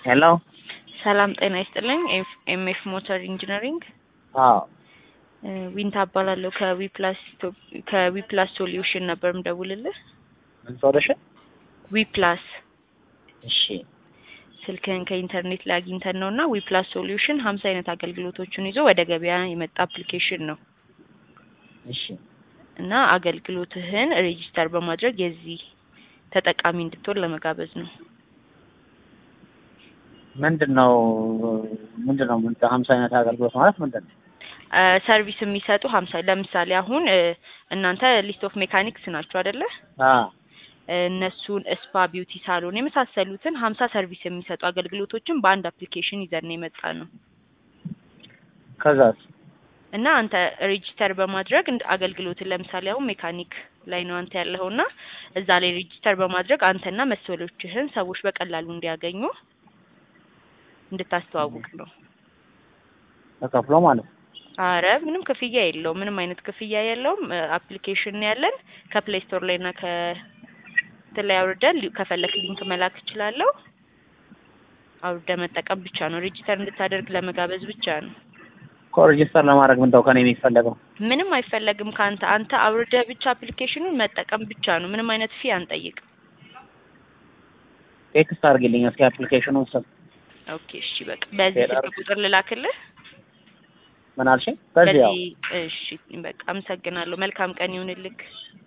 ሄሎ ሰላም ጤና ይስጥልኝ። ኤምኤፍ ሞተር ኢንጂነሪንግ አዎ ዊንታ እባላለሁ። ከዊፕላስ ከዊፕላስ ሶሉሽን ነበር ምደውልልህ። ምን ሶሉሽን? ዊፕላስ እሺ ስልክህን ከኢንተርኔት ላይ አግኝተን ነው እና ዊፕላስ ሶሉሽን ሀምሳ አይነት አገልግሎቶችን ይዞ ወደ ገበያ የመጣ አፕሊኬሽን ነው እሺ እና አገልግሎትህን ሬጂስተር በማድረግ የዚህ ተጠቃሚ እንድትሆን ለመጋበዝ ነው። ምንድን ነው ምንድን ነው ምን ሀምሳ አይነት አገልግሎት ማለት ምንድን ነው? ሰርቪስ የሚሰጡ ሀምሳ ለምሳሌ አሁን እ፣ እናንተ ሊስት ኦፍ ሜካኒክስ ናችሁ አይደለ? አ እነሱን ስፓ፣ ቢዩቲ ሳሎን የመሳሰሉትን ሀምሳ ሰርቪስ የሚሰጡ አገልግሎቶችን በአንድ አፕሊኬሽን ይዘን ነው የመጣ ነው ከዛስ እና አንተ ሬጂስተር በማድረግ እንደ አገልግሎትን ለምሳሌ አሁን ሜካኒክ ላይ ነው አንተ ያለኸው እና እዛ ላይ ሬጂስተር በማድረግ አንተና መሰሎችህን ሰዎች በቀላሉ እንዲያገኙ እንድታስተዋውቅ ነው። ተከፍሎ ማለት ነው። አረ ምንም ክፍያ የለውም። ምንም አይነት ክፍያ የለውም። አፕሊኬሽን ነው ያለን ከፕሌይ ስቶር ላይ እና ከእንትን ላይ አውርደን ሊ- ከፈለክ ሊንክ መላክ እችላለሁ። አውርደ መጠቀም ብቻ ነው። ሬጂስተር እንድታደርግ ለመጋበዝ ብቻ ነው። እኮ ሬጂስተር ለማድረግ ምንድነው ከኔ የሚፈለገው? ምንም አይፈለግም ከአንተ። አንተ አውርደ ብቻ አፕሊኬሽኑን መጠቀም ብቻ ነው። ምንም አይነት ፊ አንጠይቅም። ቴክስት አድርግልኝ እስኪ አፕሊኬሽኑን ስም ኦኬ እሺ፣ በቃ በዚህ ሌላ ስልክ ቁጥር ልላክልህ። ምን አልሽኝ? በዚህ ያው በዚህ እሺ፣ በቃ አመሰግናለሁ። መልካም ቀን ይሁንልክ።